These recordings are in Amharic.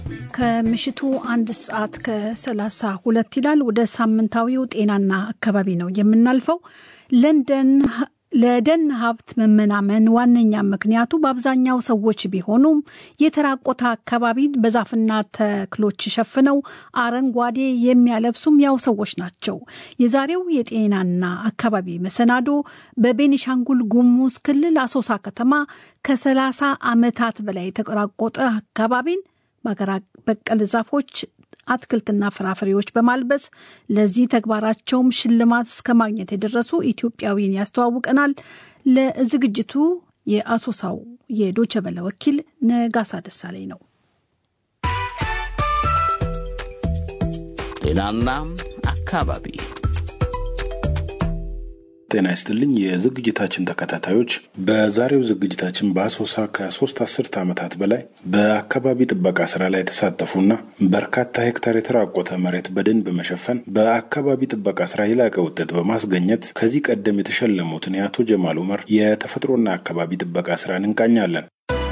ከምሽቱ አንድ ሰዓት ከሰላሳ ሁለት ይላል። ወደ ሳምንታዊው ጤናና አካባቢ ነው የምናልፈው። ለንደን ለደን ሀብት መመናመን ዋነኛ ምክንያቱ በአብዛኛው ሰዎች ቢሆኑም የተራቆተ አካባቢን በዛፍና ተክሎች ሸፍነው አረንጓዴ የሚያለብሱም ያው ሰዎች ናቸው። የዛሬው የጤናና አካባቢ መሰናዶ በቤኒሻንጉል ጉሙዝ ክልል አሶሳ ከተማ ከሰላሳ ዓመታት በላይ የተራቆጠ አካባቢን በአገር በቀል ዛፎች አትክልትና ፍራፍሬዎች በማልበስ ለዚህ ተግባራቸውም ሽልማት እስከ ማግኘት የደረሱ ኢትዮጵያዊን ያስተዋውቀናል። ለዝግጅቱ የአሶሳው የዶቸበለ ወኪል ነጋሳ ደሳለኝ ነው። ጤናና አካባቢ ጤና ይስጥልኝ የዝግጅታችን ተከታታዮች፣ በዛሬው ዝግጅታችን በአሶሳ ከሶስት አስርት ዓመታት በላይ በአካባቢ ጥበቃ ስራ ላይ የተሳተፉና በርካታ ሄክታር የተራቆተ መሬት በደን በመሸፈን በአካባቢ ጥበቃ ስራ የላቀ ውጤት በማስገኘት ከዚህ ቀደም የተሸለሙትን የአቶ ጀማል ኡመር የተፈጥሮና አካባቢ ጥበቃ ስራን እንቃኛለን።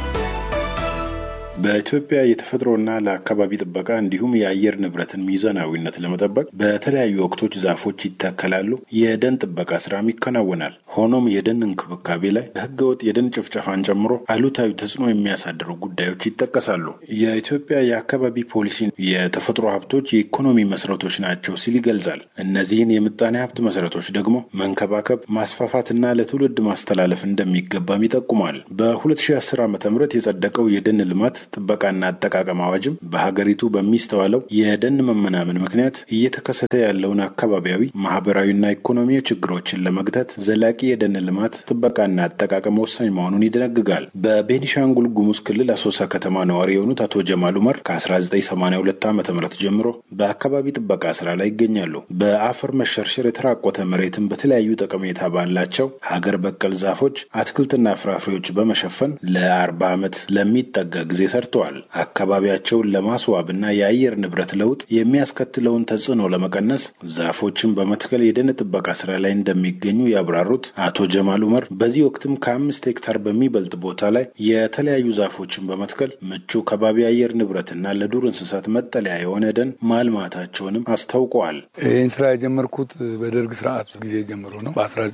በኢትዮጵያ የተፈጥሮና ለአካባቢ ጥበቃ እንዲሁም የአየር ንብረትን ሚዛናዊነት ለመጠበቅ በተለያዩ ወቅቶች ዛፎች ይተከላሉ፣ የደን ጥበቃ ስራም ይከናወናል። ሆኖም የደን እንክብካቤ ላይ ህገወጥ የደን ጭፍጨፋን ጨምሮ አሉታዊ ተጽዕኖ የሚያሳድሩ ጉዳዮች ይጠቀሳሉ። የኢትዮጵያ የአካባቢ ፖሊሲ የተፈጥሮ ሀብቶች የኢኮኖሚ መሰረቶች ናቸው ሲል ይገልጻል። እነዚህን የምጣኔ ሀብት መሰረቶች ደግሞ መንከባከብ፣ ማስፋፋትና ለትውልድ ማስተላለፍ እንደሚገባም ይጠቁማል። በ2010 ዓ ም የጸደቀው የደን ልማት ጥበቃና አጠቃቀም አዋጅም በሀገሪቱ በሚስተዋለው የደን መመናመን ምክንያት እየተከሰተ ያለውን አካባቢያዊ ማህበራዊና ኢኮኖሚያዊ ችግሮችን ለመግታት ዘላቂ የደን ልማት ጥበቃና አጠቃቀም ወሳኝ መሆኑን ይደነግጋል። በቤኒሻንጉል ጉሙዝ ክልል አሶሳ ከተማ ነዋሪ የሆኑት አቶ ጀማል ኡመር ከ1982 ዓ ም ጀምሮ በአካባቢ ጥበቃ ስራ ላይ ይገኛሉ። በአፈር መሸርሸር የተራቆተ መሬትን በተለያዩ ጠቀሜታ ባላቸው ሀገር በቀል ዛፎች፣ አትክልትና ፍራፍሬዎች በመሸፈን ለአርባ ዓመት ለሚጠጋ ጊዜ ሰርተዋል። አካባቢያቸውን ለማስዋብና የአየር ንብረት ለውጥ የሚያስከትለውን ተጽዕኖ ለመቀነስ ዛፎችን በመትከል የደን ጥበቃ ስራ ላይ እንደሚገኙ ያብራሩት አቶ ጀማል ኡመር በዚህ ወቅትም ከአምስት ሄክታር በሚበልጥ ቦታ ላይ የተለያዩ ዛፎችን በመትከል ምቹ ከባቢ አየር ንብረትና ለዱር እንስሳት መጠለያ የሆነ ደን ማልማታቸውንም አስታውቀዋል። ይህን ስራ የጀመርኩት በደርግ ስርዓት ጊዜ ጀምሮ ነው።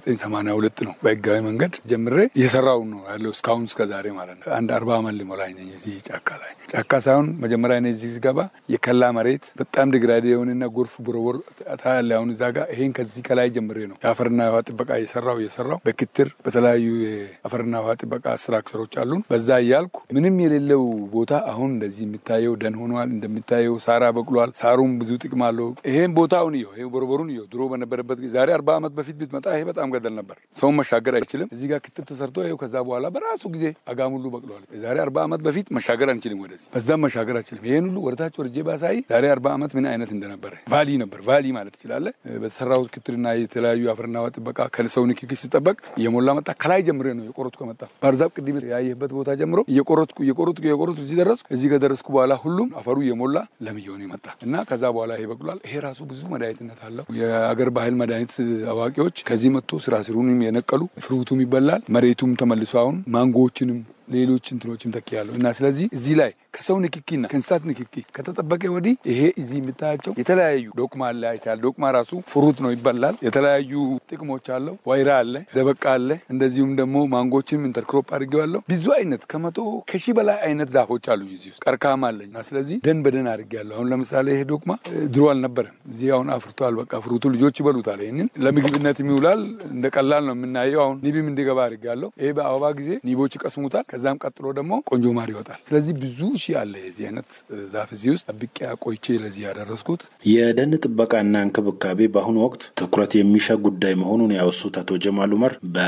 በ1982 ነው በህጋዊ መንገድ ጀምሬ እየሰራው ነው ያለው እስካሁን እስከ ዛሬ ማለት ነው። አንድ አርባ አመት ሊሞላኝ ነኝ እዚህ ጫካ ላይ ጫካ ሳይሆን መጀመሪያ እኔ እዚህ ስገባ የከላ መሬት በጣም ዲግራዴ የሆነና ጎርፍ ቦረቦር ታያለ። አሁን እዛ ጋር ይሄን ከዚህ ከላይ ጀምሬ ነው የአፈርና የውሃ ጥበቃ እየሰራው እየሰራው በክትር በተለያዩ የአፈርና ውሃ ጥበቃ ስትራክቸሮች አሉን። በዛ እያልኩ ምንም የሌለው ቦታ አሁን እንደዚህ የሚታየው ደን ሆኗል። እንደሚታየው ሳራ በቅሏል። ሳሩም ብዙ ጥቅም አለው። ይሄን ቦታውን እየው፣ ይሄ ቦረቦሩን እየው። ድሮ በነበረበት ጊዜ ዛሬ አርባ ዓመት በፊት ብትመጣ ይሄ በጣም ገደል ነበር። ሰውን መሻገር አይችልም። እዚህ ጋር ክትር ተሰርቶ ይኸው ከዛ በኋላ በራሱ ጊዜ አጋሙሉ በቅሏል። የዛሬ አርባ ዓመት በፊት መሻገር አንችልም ወደዚህ በዛም መሻገር አንችልም። ይህን ሁሉ ወደታች ወርጄ ባሳይ ዛሬ አርባ ዓመት ምን አይነት እንደነበረ ቫሊ ነበር ቫሊ ማለት ትችላለ። በተሰራው ክትልና የተለያዩ አፈርና ውሃ ጥበቃ ከሰው ንክኪ ሲጠበቅ እየሞላ መጣ። ከላይ ጀምሬ ነው የቆረጥኩ ከመጣ ባህርዛፍ ቅድም ያየህበት ቦታ ጀምሮ እየቆረጥኩ እየቆረጥኩ እየቆረጥኩ እዚህ ደረስኩ። እዚህ ከደረስኩ በኋላ ሁሉም አፈሩ እየሞላ ለም እየሆነ መጣ እና ከዛ በኋላ ይሄ በቅሏል። ይሄ ራሱ ብዙ መድኃኒትነት አለው። የአገር ባህል መድኃኒት አዋቂዎች ከዚህ መጥቶ ስራ ስሩንም የነቀሉ ፍሩቱም ይበላል። መሬቱም ተመልሶ አሁን ማንጎዎችንም ሌሎች እንትኖችም ተኪያለሁ እና ስለዚህ እዚህ ላይ ከሰው ንክኪና ከእንስሳት ንክኪ ከተጠበቀ ወዲህ ይሄ እዚህ የምታያቸው የተለያዩ ዶቅማ አለ አይታል። ዶቅማ ራሱ ፍሩት ነው ይበላል። የተለያዩ ጥቅሞች አለው። ዋይራ አለ፣ ደበቃ አለ። እንደዚሁም ደግሞ ማንጎችንም ኢንተርክሮፕ አድርጌዋለሁ። ብዙ አይነት ከመቶ ከሺህ በላይ አይነት ዛፎች አሉ እዚህ ውስጥ ቀርካም አለኝ እና ስለዚህ ደን በደን አድርጌያለሁ። አሁን ለምሳሌ ይሄ ዶቅማ ድሮ አልነበረም። እዚህ አሁን አፍርቷል። በቃ ፍሩቱ ልጆች ይበሉታል። ይህንን ለምግብነት ይውላል። እንደ ቀላል ነው የምናየው። አሁን ኒብም እንዲገባ አድርጌያለሁ። ይሄ በአበባ ጊዜ ኒቦች ይቀስሙታል። ከዛም ቀጥሎ ደግሞ ቆንጆ ማር ይወጣል። ስለዚህ ብዙ ሺህ አለ የዚህ አይነት ዛፍ እዚህ ውስጥ ጠብቄ አቆይቼ ለዚህ ያደረስኩት። የደን ጥበቃና እንክብካቤ በአሁኑ ወቅት ትኩረት የሚሻ ጉዳይ መሆኑን ያወሱት አቶ ጀማል ኡመር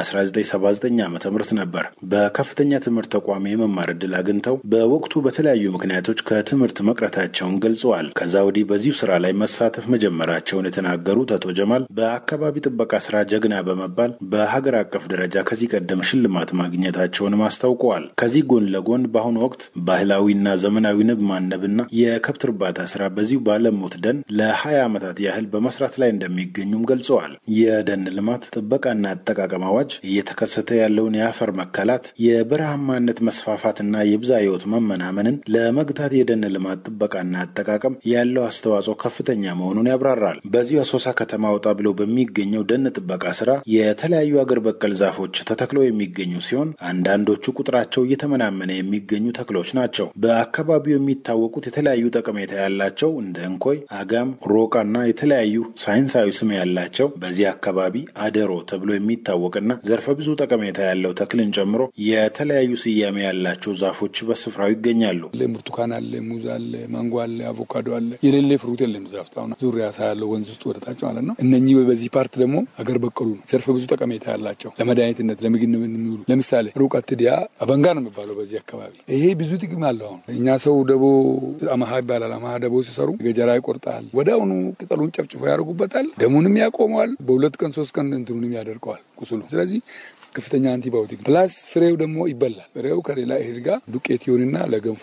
በ1979 ዓ ም ነበር በከፍተኛ ትምህርት ተቋም የመማር እድል አግኝተው በወቅቱ በተለያዩ ምክንያቶች ከትምህርት መቅረታቸውን ገልጸዋል። ከዛ ወዲህ በዚሁ ስራ ላይ መሳተፍ መጀመራቸውን የተናገሩት አቶ ጀማል በአካባቢ ጥበቃ ስራ ጀግና በመባል በሀገር አቀፍ ደረጃ ከዚህ ቀደም ሽልማት ማግኘታቸውንም አስታውቀዋል። አብራርተዋል። ከዚህ ጎን ለጎን በአሁኑ ወቅት ባህላዊና ዘመናዊ ንብ ማነብና የከብት እርባታ ስራ በዚሁ ባለሙት ደን ለ20 ዓመታት ያህል በመስራት ላይ እንደሚገኙም ገልጸዋል። የደን ልማት ጥበቃና አጠቃቀም አዋጅ እየተከሰተ ያለውን የአፈር መከላት፣ የበረሃማነት መስፋፋትና የብዛ ህይወት መመናመንን ለመግታት የደን ልማት ጥበቃና አጠቃቀም ያለው አስተዋጽኦ ከፍተኛ መሆኑን ያብራራል። በዚሁ አሶሳ ከተማ ወጣ ብለው በሚገኘው ደን ጥበቃ ስራ የተለያዩ አገር በቀል ዛፎች ተተክለው የሚገኙ ሲሆን አንዳንዶቹ ቁጥራቸው እየተመናመነ የሚገኙ ተክሎች ናቸው። በአካባቢው የሚታወቁት የተለያዩ ጠቀሜታ ያላቸው እንደ እንኮይ፣ አጋም፣ ሮቃና የተለያዩ ሳይንሳዊ ስም ያላቸው በዚህ አካባቢ አደሮ ተብሎ የሚታወቅና ዘርፈ ብዙ ጠቀሜታ ያለው ተክልን ጨምሮ የተለያዩ ስያሜ ያላቸው ዛፎች በስፍራው ይገኛሉ። ብርቱካን አለ፣ ሙዝ አለ፣ ማንጎ አለ፣ አቮካዶ አለ። የሌለ ፍሩት የለም እዛ ውስጥ አሁን ዙሪያ ሳ ያለው ወንዝ ውስጥ ወደታች ማለት ነው። እነኚህ በዚህ ፓርት ደግሞ አገር በቀሉ ነው። ዘርፈ ብዙ ጠቀሜታ ያላቸው ለመድኃኒትነት ለምግብ የሚውሉ ለምሳሌ ሩቀት ዲያ አበንጋ ነው የሚባለው በዚህ አካባቢ ይሄ ብዙ ጥቅም አለው። አሁን እኛ ሰው ደቦ አማሃ ይባላል። አማሃ ደቦ ሲሰሩ ገጀራ ይቆርጣል። ወዲያውኑ ቅጠሉን ጨፍጭፎ ያደርጉበታል። ደሙንም ያቆመዋል። በሁለት ቀን ሶስት ቀን እንትኑንም ያደርቀዋል ቁስሉ። ስለዚህ ከፍተኛ አንቲባዮቲክ ፕላስ ፍሬው ደግሞ ይበላል። ፍሬው ከሌላ እህል ጋር ዱቄት ይሆንና ለገንፎ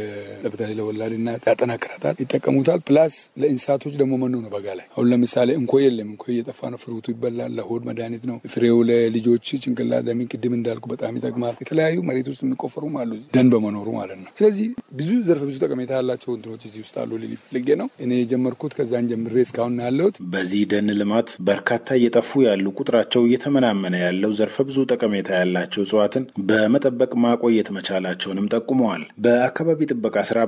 በተለይ ለወላድ እናት ያጠናክራታል፣ ይጠቀሙታል። ፕላስ ለእንስሳቶች ደግሞ መኖ ነው። በጋ ላይ አሁን ለምሳሌ እንኮይ የለም፣ እንኮይ እየጠፋ ነው። ፍሩቱ ይበላል፣ ለሆድ መድኃኒት ነው። ፍሬው ለልጆች ጭንቅላት ለምን ቅድም እንዳልኩ በጣም ይጠቅማል። የተለያዩ መሬት ውስጥ የሚቆፈሩም አሉ ደን በመኖሩ ማለት ነው። ስለዚህ ብዙ ዘርፈ ብዙ ጠቀሜታ ያላቸው እንትኖች እዚህ ውስጥ አሉ ልል ፈልጌ ነው እኔ የጀመርኩት ከዛን ጀምሬ እስካሁን ያለሁት። በዚህ ደን ልማት በርካታ እየጠፉ ያሉ ቁጥራቸው እየተመናመነ ያለው ዘርፈ ብዙ ጠቀሜታ ያላቸው እጽዋትን በመጠበቅ ማቆየት መቻላቸውንም ጠቁመዋል። በአካባቢ ጥበቃ ስራ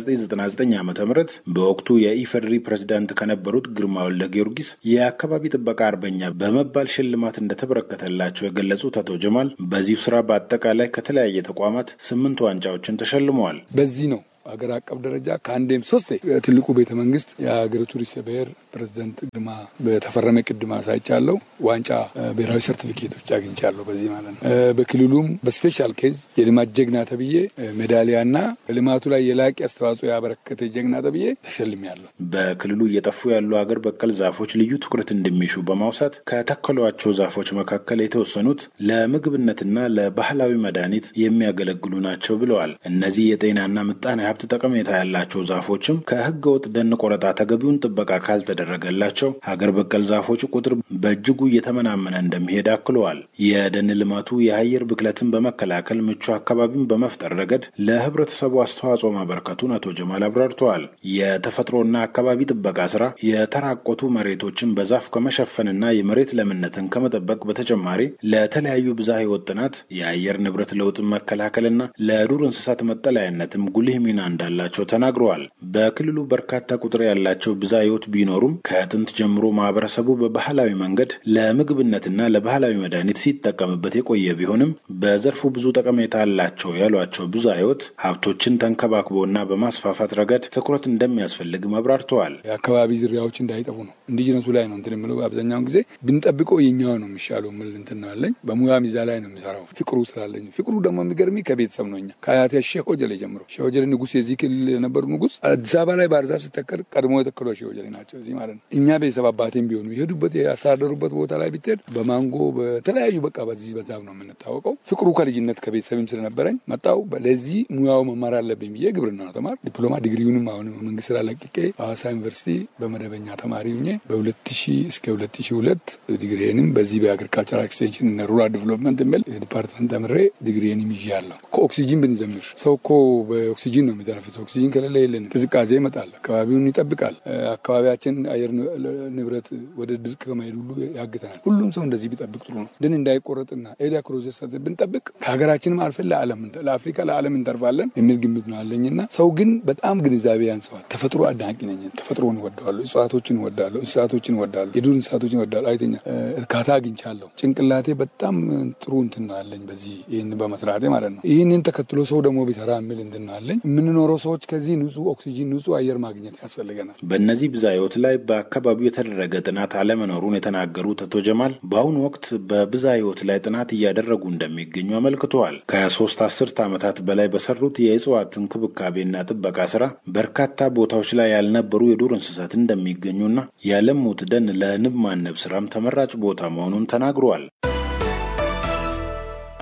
በ1999 ዓ ም በወቅቱ የኢፌዴሪ ፕሬዝዳንት ከነበሩት ግርማ ወልደ ጊዮርጊስ የአካባቢ ጥበቃ አርበኛ በመባል ሽልማት እንደተበረከተላቸው የገለጹት አቶ ጀማል በዚሁ ስራ በአጠቃላይ ከተለያየ ተቋማት ስምንት ዋንጫዎችን ተሸልመዋል። በዚህ ነው ሀገር አቀፍ ደረጃ ከአንዴም ሶስት ትልቁ ቤተ መንግስት የሀገሪቱ ርዕሰ ብሔር ፕሬዚደንት ግርማ በተፈረመ ቅድማ ሳይቻለው ዋንጫ ብሔራዊ ሰርቲፊኬቶች አግኝቻለሁ። በዚህ ማለት ነው። በክልሉም በስፔሻል ኬዝ የልማት ጀግና ተብዬ ሜዳሊያና በልማቱ ላይ የላቂ አስተዋጽኦ ያበረከተ ጀግና ተብዬ ተሸልሜያለሁ። በክልሉ እየጠፉ ያሉ ሀገር በቀል ዛፎች ልዩ ትኩረት እንደሚሹ በማውሳት ከተከሏቸው ዛፎች መካከል የተወሰኑት ለምግብነትና ለባህላዊ መድኃኒት የሚያገለግሉ ናቸው ብለዋል። እነዚህ የጤናና ምጣኔ ሀብት ጠቀሜታ ያላቸው ዛፎችም ከህገ ወጥ ደን ቆረጣ ተገቢውን ጥበቃ ካልተደረገላቸው ሀገር በቀል ዛፎች ቁጥር በእጅጉ እየተመናመነ እንደሚሄድ አክለዋል። የደን ልማቱ የአየር ብክለትን በመከላከል ምቹ አካባቢን በመፍጠር ረገድ ለህብረተሰቡ አስተዋጽኦ ማበርከቱን አቶ ጀማል አብራርተዋል። የተፈጥሮና አካባቢ ጥበቃ ስራ የተራቆቱ መሬቶችን በዛፍ ከመሸፈንና የመሬት ለምነትን ከመጠበቅ በተጨማሪ ለተለያዩ ብዝሃ ህይወት ጥናት፣ የአየር ንብረት ለውጥን መከላከልና ለዱር እንስሳት መጠለያነትም ጉልህ ሚና እንዳላቸው ተናግረዋል። በክልሉ በርካታ ቁጥር ያላቸው ብዝሃ ህይወት ቢኖሩም ከጥንት ጀምሮ ማህበረሰቡ በባህላዊ መንገድ ለምግብነትና ለባህላዊ መድኃኒት ሲጠቀምበት የቆየ ቢሆንም በዘርፉ ብዙ ጠቀሜታ አላቸው ያሏቸው ብዝሃ ህይወት ሀብቶችን ተንከባክቦና በማስፋፋት ረገድ ትኩረት እንደሚያስፈልግም አብራርተዋል። የአካባቢ ዝርያዎች እንዳይጠፉ ነው ኢንዲጂነሱ ላይ ነው እንትን የምለው አብዛኛውን ጊዜ ብንጠብቀው የኛው ነው የሚሻለው ምል እንትን ነው ያለኝ በሙያ ሚዛ ላይ ነው የሚሰራው ፍቅሩ ስላለኝ ፍቅሩ ደግሞ የሚገርሚ ከቤተሰብ ነው እኛ ከአያቴ ሼህ ኦጀሌ ጀምሮ ሼህ ኦጀሌ ንጉስ የዚህ ክልል የነበሩ ንጉስ አዲስ አበባ ላይ ባህር ዛፍ ሲተከል ቀድሞ የተከሉ ሼህ ኦጀሌ ናቸው። እዚህ ማለት ነው እኛ ቤተሰብ አባቴም ቢሆኑ የሄዱበት ያስተዳደሩበት ቦታ ላይ ብትሄድ በማንጎ በተለያዩ በቃ በዚህ በዛፍ ነው የምንታወቀው። ፍቅሩ ከልጅነት ከቤተሰብም ስለነበረኝ መጣው ለዚህ ሙያው መማር አለብኝ ብዬ ግብርና ነው ተማር ዲፕሎማ ዲግሪውንም አሁን መንግስት ስራ ለቅቄ ሐዋሳ ዩኒቨርሲቲ በመደበኛ ተማሪ ሁኜ በ2000 እስከ 2002 ዲግሪንም በዚህ በአግሪካልቸራል ኤክስቴንሽን እና ሩራል ዲቨሎፕመንት የሚል ዲፓርትመንት ተምሬ ዲግሪንም ይዣለሁ። ከኦክሲጂን ብንዘምር ሰው እኮ በኦክሲጂን ነው የሚተነፍሰው። ኦክሲጂን ከሌለ የለን፣ ቅዝቃዜ ይመጣል፣ አካባቢውን ይጠብቃል። አካባቢያችን አየር ንብረት ወደ ድርቅ ከመሄድ ሁሉ ያግተናል። ሁሉም ሰው እንደዚህ ቢጠብቅ ጥሩ ነው። ደን እንዳይቆረጥና ኤሪያ ክሎዘር ሰት ብንጠብቅ ከሀገራችንም አልፈን ለዓለም ለአፍሪካ ለዓለም እንተርፋለን የሚል ግምት ነው አለኝና ሰው ግን በጣም ግንዛቤ ያንሰዋል። ተፈጥሮ አድናቂ ነኝ። ተፈጥሮን እወዳለሁ፣ እጽዋቶችን እወዳለሁ፣ እንስሳቶችን እወዳለሁ፣ የዱር እንስሳቶችን እወዳለሁ። አይተኛ እርካታ አግኝቻለሁ። ጭንቅላቴ በጣም ጥሩ እንትን ነው አለኝ በዚህ ይህን በመስራቴ ማለት ነው። ይህንን ተከትሎ ሰው ደግሞ ቢሰራ የሚል እንትን ነው አለኝ። የምንኖረው ሰዎች ከዚህ ንጹህ ኦክሲጂን ንጹህ አየር ማግኘት ያስፈልገናል። በእነዚህ ብዝሃ ህይወት ላይ በአካባቢው የተደረገ ጥናት አለመኖሩን የተናገሩት አቶ ጀማል በአሁኑ ወቅት በብዝሃ ህይወት ላይ ጥናት እያደረጉ እንደሚገኙ አመልክተዋል። ከሶስት አስርት ዓመታት በላይ በሰሩት የእጽዋት እንክብካቤና ጥበቃ ስራ በርካታ ቦታዎች ላይ ያልነበሩ የዱር እንስሳት እንደሚገኙና ያለሙት ደን ለንብ ማነብ ስራም ተመራጭ ቦታ መሆኑን ተናግረዋል።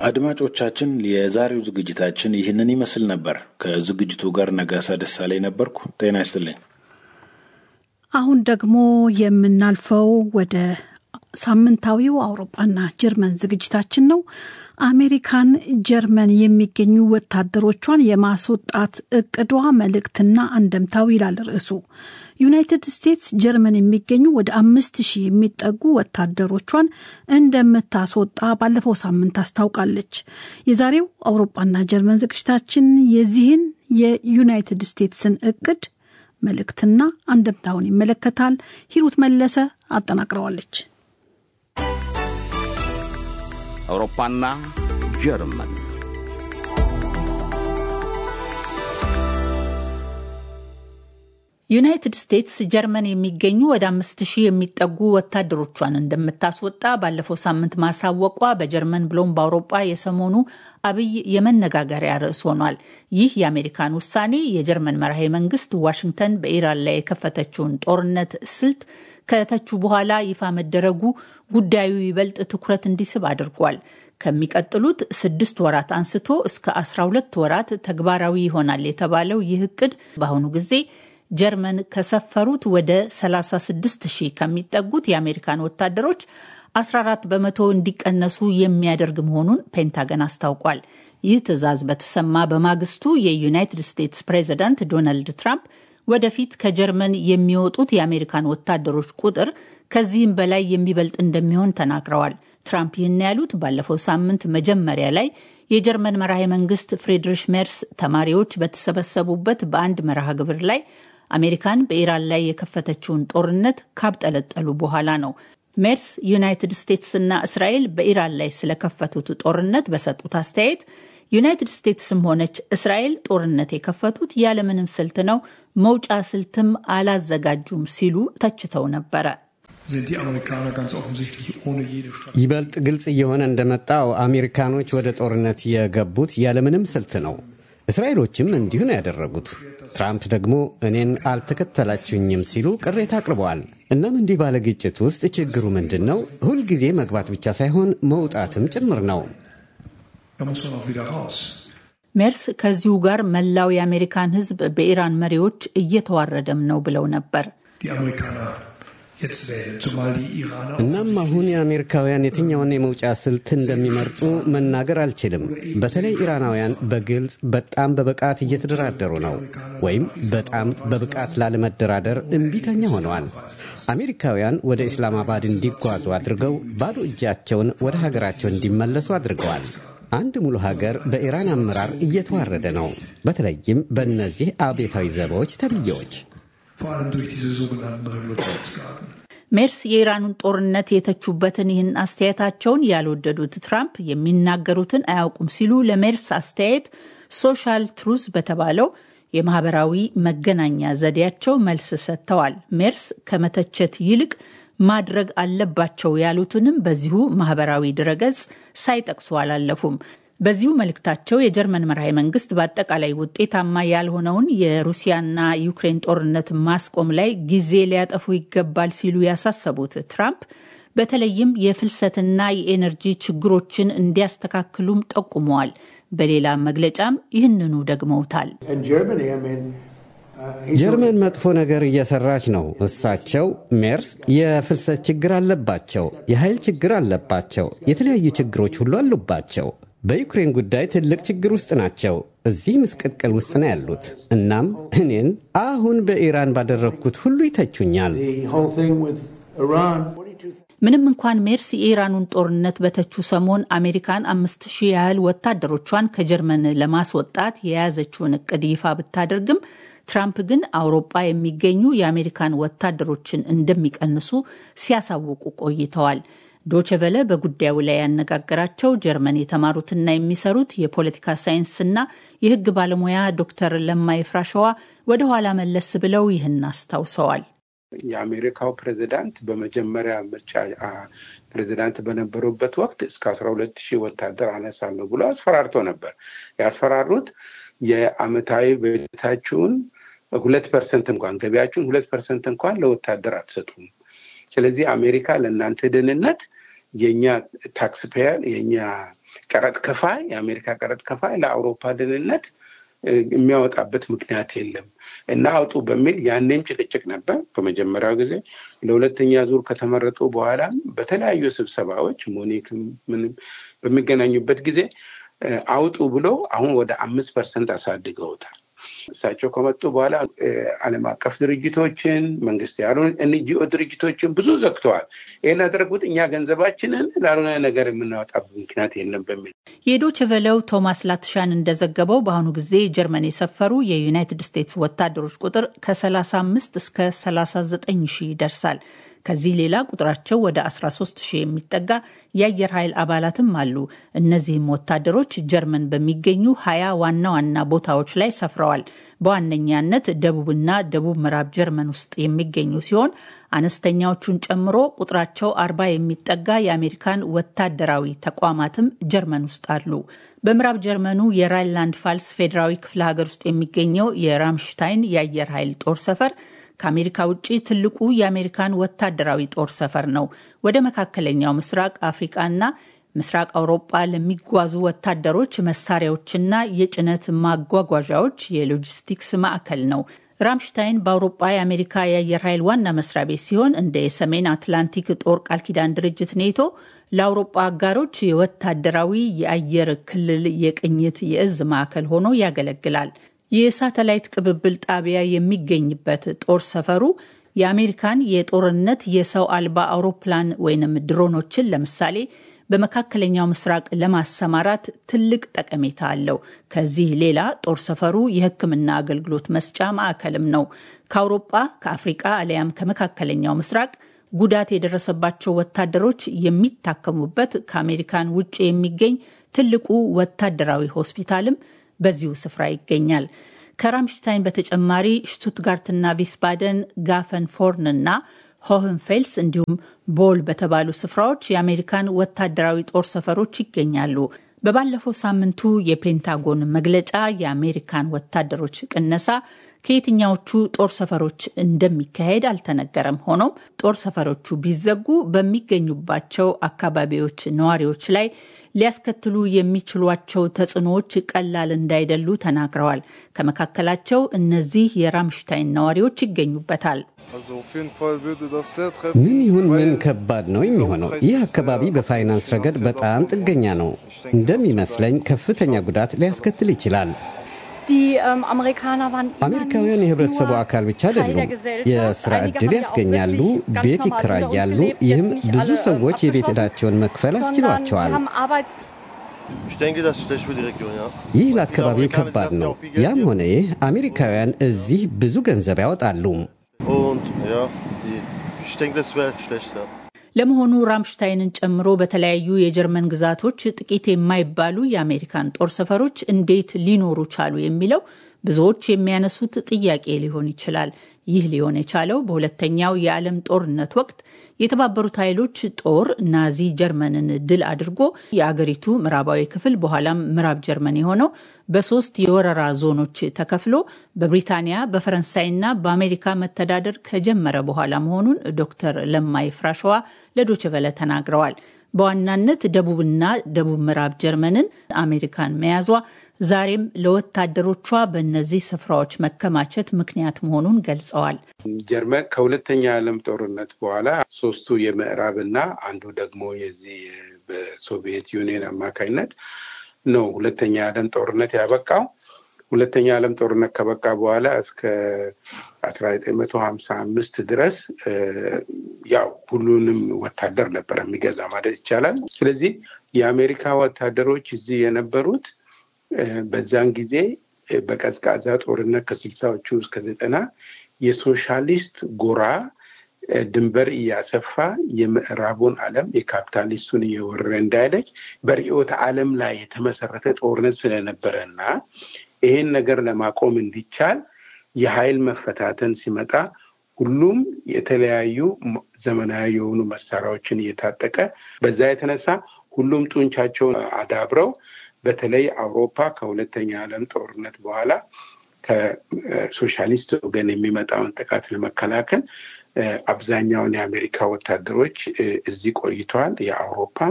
አድማጮቻችን፣ የዛሬው ዝግጅታችን ይህንን ይመስል ነበር። ከዝግጅቱ ጋር ነጋሳ ደሳለኝ ነበርኩ። ጤና ይስጥልኝ። አሁን ደግሞ የምናልፈው ወደ ሳምንታዊው አውሮፓና ጀርመን ዝግጅታችን ነው። አሜሪካን ጀርመን የሚገኙ ወታደሮቿን የማስወጣት እቅዷ መልእክትና አንደምታው ይላል ርዕሱ። ዩናይትድ ስቴትስ ጀርመን የሚገኙ ወደ አምስት ሺህ የሚጠጉ ወታደሮቿን እንደምታስወጣ ባለፈው ሳምንት አስታውቃለች። የዛሬው አውሮፓና ጀርመን ዝግጅታችን የዚህን የዩናይትድ ስቴትስን እቅድ መልእክትና አንደምታውን ይመለከታል። ሂሩት መለሰ አጠናቅረዋለች። አውሮፓና ጀርመን ዩናይትድ ስቴትስ ጀርመን የሚገኙ ወደ አምስት ሺህ የሚጠጉ ወታደሮቿን እንደምታስወጣ ባለፈው ሳምንት ማሳወቋ በጀርመን ብሎም በአውሮጳ የሰሞኑ አብይ የመነጋገሪያ ርዕስ ሆኗል። ይህ የአሜሪካን ውሳኔ የጀርመን መራሄ መንግስት ዋሽንግተን በኢራን ላይ የከፈተችውን ጦርነት ስልት ከተቹ በኋላ ይፋ መደረጉ ጉዳዩ ይበልጥ ትኩረት እንዲስብ አድርጓል። ከሚቀጥሉት ስድስት ወራት አንስቶ እስከ 12 ወራት ተግባራዊ ይሆናል የተባለው ይህ እቅድ በአሁኑ ጊዜ ጀርመን ከሰፈሩት ወደ 36 ሺህ ከሚጠጉት የአሜሪካን ወታደሮች 14 በመቶ እንዲቀነሱ የሚያደርግ መሆኑን ፔንታገን አስታውቋል። ይህ ትዕዛዝ በተሰማ በማግስቱ የዩናይትድ ስቴትስ ፕሬዚዳንት ዶናልድ ትራምፕ ወደፊት ከጀርመን የሚወጡት የአሜሪካን ወታደሮች ቁጥር ከዚህም በላይ የሚበልጥ እንደሚሆን ተናግረዋል። ትራምፕ ይህን ያሉት ባለፈው ሳምንት መጀመሪያ ላይ የጀርመን መራሄ መንግስት ፍሬድሪሽ ሜርስ ተማሪዎች በተሰበሰቡበት በአንድ መርሃ ግብር ላይ አሜሪካን በኢራን ላይ የከፈተችውን ጦርነት ካብጠለጠሉ በኋላ ነው። ሜርስ ዩናይትድ ስቴትስ እና እስራኤል በኢራን ላይ ስለከፈቱት ጦርነት በሰጡት አስተያየት ዩናይትድ ስቴትስም ሆነች እስራኤል ጦርነት የከፈቱት ያለምንም ስልት ነው፣ መውጫ ስልትም አላዘጋጁም ሲሉ ተችተው ነበረ። ይበልጥ ግልጽ እየሆነ እንደመጣው አሜሪካኖች ወደ ጦርነት የገቡት ያለምንም ስልት ነው። እስራኤሎችም እንዲሁ ነው ያደረጉት። ትራምፕ ደግሞ እኔን አልተከተላችሁኝም ሲሉ ቅሬታ አቅርበዋል። እናም እንዲህ ባለ ግጭት ውስጥ ችግሩ ምንድን ነው? ሁልጊዜ መግባት ብቻ ሳይሆን መውጣትም ጭምር ነው። ሜርስ ከዚሁ ጋር መላው የአሜሪካን ሕዝብ በኢራን መሪዎች እየተዋረደም ነው ብለው ነበር። እናም አሁን የአሜሪካውያን የትኛውን የመውጫ ስልት እንደሚመርጡ መናገር አልችልም። በተለይ ኢራናውያን በግልጽ በጣም በብቃት እየተደራደሩ ነው፣ ወይም በጣም በብቃት ላለመደራደር እምቢተኛ ሆነዋል። አሜሪካውያን ወደ ኢስላማባድ እንዲጓዙ አድርገው ባዶ እጃቸውን ወደ ሀገራቸው እንዲመለሱ አድርገዋል። አንድ ሙሉ ሀገር በኢራን አመራር እየተዋረደ ነው። በተለይም በእነዚህ አብዮታዊ ዘቦች ተብዬዎች። ሜርስ የኢራኑን ጦርነት የተቹበትን ይህን አስተያየታቸውን ያልወደዱት ትራምፕ የሚናገሩትን አያውቁም ሲሉ ለሜርስ አስተያየት ሶሻል ትሩዝ በተባለው የማህበራዊ መገናኛ ዘዴያቸው መልስ ሰጥተዋል። ሜርስ ከመተቸት ይልቅ ማድረግ አለባቸው ያሉትንም በዚሁ ማህበራዊ ድረገጽ ሳይጠቅሱ አላለፉም። በዚሁ መልእክታቸው የጀርመን መራሄ መንግስት በአጠቃላይ ውጤታማ ያልሆነውን የሩሲያና ዩክሬን ጦርነት ማስቆም ላይ ጊዜ ሊያጠፉ ይገባል ሲሉ ያሳሰቡት ትራምፕ በተለይም የፍልሰትና የኤነርጂ ችግሮችን እንዲያስተካክሉም ጠቁመዋል። በሌላ መግለጫም ይህንኑ ደግመውታል። ጀርመን መጥፎ ነገር እየሰራች ነው። እሳቸው ሜርስ የፍልሰት ችግር አለባቸው፣ የኃይል ችግር አለባቸው፣ የተለያዩ ችግሮች ሁሉ አሉባቸው። በዩክሬን ጉዳይ ትልቅ ችግር ውስጥ ናቸው። እዚህ ምስቅልቅል ውስጥ ነው ያሉት። እናም እኔን አሁን በኢራን ባደረግኩት ሁሉ ይተቹኛል። ምንም እንኳን ሜርስ የኢራኑን ጦርነት በተቹ ሰሞን አሜሪካን አምስት ሺህ ያህል ወታደሮቿን ከጀርመን ለማስወጣት የያዘችውን እቅድ ይፋ ብታደርግም ትራምፕ ግን አውሮፓ የሚገኙ የአሜሪካን ወታደሮችን እንደሚቀንሱ ሲያሳውቁ ቆይተዋል። ዶችቨለ በጉዳዩ ላይ ያነጋገራቸው ጀርመን የተማሩትና የሚሰሩት የፖለቲካ ሳይንስና የሕግ ባለሙያ ዶክተር ለማይ ፍራሸዋ ወደ ኋላ መለስ ብለው ይህን አስታውሰዋል። የአሜሪካው ፕሬዚዳንት በመጀመሪያ ምርጫ ፕሬዚዳንት በነበሩበት ወቅት እስከ አስራ ሁለት ሺህ ወታደር አነሳለሁ ብሎ አስፈራርቶ ነበር። ያስፈራሩት የአመታዊ በጀታችሁን ሁለት ፐርሰንት እንኳን ገቢያችሁን ሁለት ፐርሰንት እንኳን ለወታደር አትሰጡም። ስለዚህ አሜሪካ ለእናንተ ደህንነት የእኛ ታክስ ፔየር የእኛ ቀረጥ ከፋይ የአሜሪካ ቀረጥ ከፋይ ለአውሮፓ ደህንነት የሚያወጣበት ምክንያት የለም እና አውጡ በሚል ያኔም ጭቅጭቅ ነበር በመጀመሪያው ጊዜ። ለሁለተኛ ዙር ከተመረጡ በኋላም በተለያዩ ስብሰባዎች ሙኒክም ምንም በሚገናኙበት ጊዜ አውጡ ብሎ አሁን ወደ አምስት ፐርሰንት አሳድገውታል። እሳቸው ከመጡ በኋላ ዓለም አቀፍ ድርጅቶችን መንግስት ያልሆኑ ኤንጂኦ ድርጅቶችን ብዙ ዘግተዋል። ይህን ያደረጉት እኛ ገንዘባችንን ላልሆነ ነገር የምናወጣበት ምክንያት የለም በሚል የዶች ቨለው ቶማስ ላትሻን እንደዘገበው በአሁኑ ጊዜ ጀርመን የሰፈሩ የዩናይትድ ስቴትስ ወታደሮች ቁጥር ከ35 እስከ 39 ሺህ ይደርሳል። ከዚህ ሌላ ቁጥራቸው ወደ 13 ሺህ የሚጠጋ የአየር ኃይል አባላትም አሉ። እነዚህም ወታደሮች ጀርመን በሚገኙ ሀያ ዋና ዋና ቦታዎች ላይ ሰፍረዋል። በዋነኛነት ደቡብና ደቡብ ምዕራብ ጀርመን ውስጥ የሚገኙ ሲሆን አነስተኛዎቹን ጨምሮ ቁጥራቸው አርባ የሚጠጋ የአሜሪካን ወታደራዊ ተቋማትም ጀርመን ውስጥ አሉ። በምዕራብ ጀርመኑ የራይንላንድ ፋልስ ፌዴራዊ ክፍለ ሀገር ውስጥ የሚገኘው የራምሽታይን የአየር ኃይል ጦር ሰፈር ከአሜሪካ ውጭ ትልቁ የአሜሪካን ወታደራዊ ጦር ሰፈር ነው። ወደ መካከለኛው ምስራቅ አፍሪቃና ምስራቅ አውሮጳ ለሚጓዙ ወታደሮች መሳሪያዎችና የጭነት ማጓጓዣዎች የሎጂስቲክስ ማዕከል ነው። ራምሽታይን በአውሮጳ የአሜሪካ የአየር ኃይል ዋና መስሪያ ቤት ሲሆን እንደ የሰሜን አትላንቲክ ጦር ቃል ኪዳን ድርጅት ኔቶ ለአውሮጳ አጋሮች የወታደራዊ የአየር ክልል የቅኝት የእዝ ማዕከል ሆኖ ያገለግላል። የሳተላይት ቅብብል ጣቢያ የሚገኝበት ጦር ሰፈሩ የአሜሪካን የጦርነት የሰው አልባ አውሮፕላን ወይንም ድሮኖችን ለምሳሌ በመካከለኛው ምስራቅ ለማሰማራት ትልቅ ጠቀሜታ አለው። ከዚህ ሌላ ጦር ሰፈሩ የሕክምና አገልግሎት መስጫ ማዕከልም ነው። ከአውሮጳ ከአፍሪቃ አሊያም ከመካከለኛው ምስራቅ ጉዳት የደረሰባቸው ወታደሮች የሚታከሙበት ከአሜሪካን ውጭ የሚገኝ ትልቁ ወታደራዊ ሆስፒታልም በዚሁ ስፍራ ይገኛል። ከራምሽታይን በተጨማሪ ሽቱትጋርትና ቪስባደን፣ ጋፈን ፎርን እና ሆህንፌልስ እንዲሁም ቦል በተባሉ ስፍራዎች የአሜሪካን ወታደራዊ ጦር ሰፈሮች ይገኛሉ። በባለፈው ሳምንቱ የፔንታጎን መግለጫ የአሜሪካን ወታደሮች ቅነሳ ከየትኛዎቹ ጦር ሰፈሮች እንደሚካሄድ አልተነገረም። ሆኖም ጦር ሰፈሮቹ ቢዘጉ በሚገኙባቸው አካባቢዎች ነዋሪዎች ላይ ሊያስከትሉ የሚችሏቸው ተጽዕኖዎች ቀላል እንዳይደሉ ተናግረዋል። ከመካከላቸው እነዚህ የራምሽታይን ነዋሪዎች ይገኙበታል። ምን ይሁን ምን ከባድ ነው የሚሆነው። ይህ አካባቢ በፋይናንስ ረገድ በጣም ጥገኛ ነው። እንደሚመስለኝ ከፍተኛ ጉዳት ሊያስከትል ይችላል። አሜሪካውያን የህብረተሰቡ አካል ብቻ አይደሉም። የስራ ዕድል ያስገኛሉ፣ ቤት ይከራያሉ። ይህም ብዙ ሰዎች የቤት ዕዳቸውን መክፈል አስችሏቸዋል። ይህ ለአካባቢው ከባድ ነው። ያም ሆነ ይህ አሜሪካውያን እዚህ ብዙ ገንዘብ ያወጣሉ። ለመሆኑ ራምሽታይንን ጨምሮ በተለያዩ የጀርመን ግዛቶች ጥቂት የማይባሉ የአሜሪካን ጦር ሰፈሮች እንዴት ሊኖሩ ቻሉ የሚለው ብዙዎች የሚያነሱት ጥያቄ ሊሆን ይችላል። ይህ ሊሆን የቻለው በሁለተኛው የዓለም ጦርነት ወቅት የተባበሩት ኃይሎች ጦር ናዚ ጀርመንን ድል አድርጎ የአገሪቱ ምዕራባዊ ክፍል በኋላም ምዕራብ ጀርመን የሆነው በሶስት የወረራ ዞኖች ተከፍሎ በብሪታንያ በፈረንሳይና በአሜሪካ መተዳደር ከጀመረ በኋላ መሆኑን ዶክተር ለማይ ፍራሸዋ ለዶችቨለ ተናግረዋል። በዋናነት ደቡብና ደቡብ ምዕራብ ጀርመንን አሜሪካን መያዟ ዛሬም ለወታደሮቿ በእነዚህ ስፍራዎች መከማቸት ምክንያት መሆኑን ገልጸዋል። ጀርመን ከሁለተኛ ዓለም ጦርነት በኋላ ሶስቱ የምዕራብና አንዱ ደግሞ የዚህ በሶቪየት ዩኒየን አማካኝነት ነው ሁለተኛ ዓለም ጦርነት ያበቃው። ሁለተኛ ዓለም ጦርነት ከበቃ በኋላ እስከ አስራ ዘጠኝ መቶ ሀምሳ አምስት ድረስ ያው ሁሉንም ወታደር ነበር የሚገዛ ማለት ይቻላል። ስለዚህ የአሜሪካ ወታደሮች እዚህ የነበሩት በዛን ጊዜ በቀዝቃዛ ጦርነት ከስልሳዎቹ እስከ ዘጠና የሶሻሊስት ጎራ ድንበር እያሰፋ የምዕራቡን ዓለም የካፒታሊስቱን እየወረረ እንዳይለች በርዕዮተ ዓለም ላይ የተመሰረተ ጦርነት ስለነበረ እና ይሄን ነገር ለማቆም እንዲቻል የኃይል መፈታተን ሲመጣ ሁሉም የተለያዩ ዘመናዊ የሆኑ መሳሪያዎችን እየታጠቀ በዛ የተነሳ ሁሉም ጡንቻቸውን አዳብረው በተለይ አውሮፓ ከሁለተኛ ዓለም ጦርነት በኋላ ከሶሻሊስት ወገን የሚመጣውን ጥቃት ለመከላከል አብዛኛውን የአሜሪካ ወታደሮች እዚህ ቆይተዋል። የአውሮፓም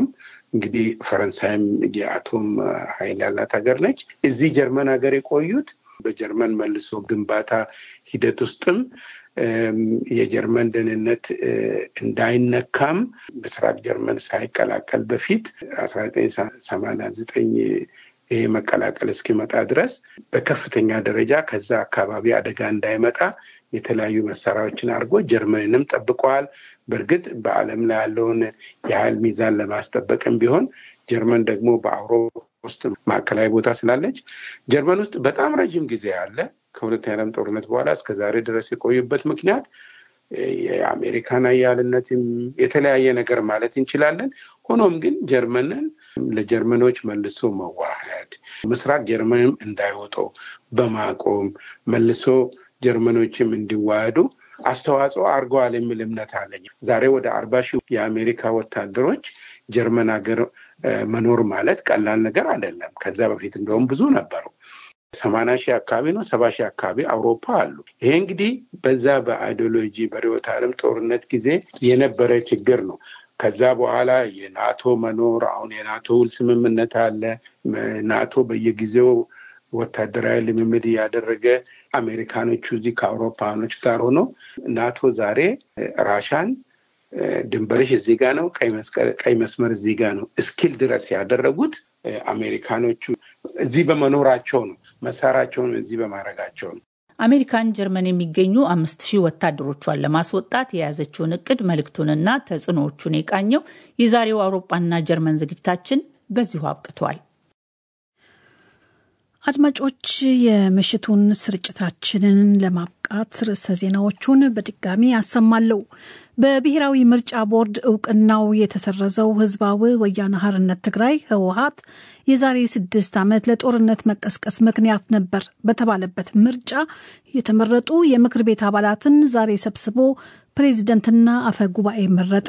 እንግዲህ ፈረንሳይም የአቶም ኃይል ያላት ሀገር ነች። እዚህ ጀርመን ሀገር የቆዩት በጀርመን መልሶ ግንባታ ሂደት ውስጥም የጀርመን ደህንነት እንዳይነካም ምስራቅ ጀርመን ሳይቀላቀል በፊት አስራ ዘጠኝ ሰማንያ ዘጠኝ ይሄ መቀላቀል እስኪመጣ ድረስ በከፍተኛ ደረጃ ከዛ አካባቢ አደጋ እንዳይመጣ የተለያዩ መሳሪያዎችን አድርጎ ጀርመንንም ጠብቀዋል። በእርግጥ በዓለም ላይ ያለውን የኃይል ሚዛን ለማስጠበቅም ቢሆን ጀርመን ደግሞ በአውሮፓ ውስጥ ማዕከላዊ ቦታ ስላለች ጀርመን ውስጥ በጣም ረዥም ጊዜ አለ። ከሁለተኛ ዓለም ጦርነት በኋላ እስከ ዛሬ ድረስ የቆዩበት ምክንያት የአሜሪካን አያልነትም የተለያየ ነገር ማለት እንችላለን። ሆኖም ግን ጀርመንን ለጀርመኖች መልሶ መዋሃድ ምስራቅ ጀርመንም እንዳይወጡ በማቆም መልሶ ጀርመኖችም እንዲዋሃዱ አስተዋጽኦ አድርገዋል የሚል እምነት አለኝ። ዛሬ ወደ አርባ ሺህ የአሜሪካ ወታደሮች ጀርመን ሀገር መኖር ማለት ቀላል ነገር አይደለም። ከዛ በፊት እንደውም ብዙ ነበሩ። ሰማንያ ሺህ አካባቢ ነው ሰባ ሺህ አካባቢ አውሮፓ አሉ። ይሄ እንግዲህ በዛ በአይዲዮሎጂ በርዕዮተ ዓለም ጦርነት ጊዜ የነበረ ችግር ነው። ከዛ በኋላ የናቶ መኖር አሁን የናቶ ውል ስምምነት አለ። ናቶ በየጊዜው ወታደራዊ ልምምድ እያደረገ አሜሪካኖቹ እዚህ ከአውሮፓኖች ጋር ሆኖ ናቶ ዛሬ ራሻን ድንበርሽ እዚህ ጋ ነው፣ ቀይ መስመር እዚህ ጋ ነው እስኪል ድረስ ያደረጉት አሜሪካኖቹ እዚህ በመኖራቸው ነው። መሳሪያቸውን እዚህ በማድረጋቸው ነው። አሜሪካን ጀርመን የሚገኙ አምስት ሺህ ወታደሮቿን ለማስወጣት የያዘችውን እቅድ መልእክቱንና ተጽዕኖዎቹን የቃኘው የዛሬው አውሮፓና ጀርመን ዝግጅታችን በዚሁ አብቅቷል። አድማጮች የምሽቱን ስርጭታችንን ለማብቃት ርዕሰ ዜናዎቹን በድጋሚ አሰማለሁ። በብሔራዊ ምርጫ ቦርድ እውቅናው የተሰረዘው ህዝባዊ ወያነ ሓርነት ትግራይ ህወሀት የዛሬ ስድስት ዓመት ለጦርነት መቀስቀስ ምክንያት ነበር በተባለበት ምርጫ የተመረጡ የምክር ቤት አባላትን ዛሬ ሰብስቦ ፕሬዚደንትና አፈ ጉባኤ መረጠ።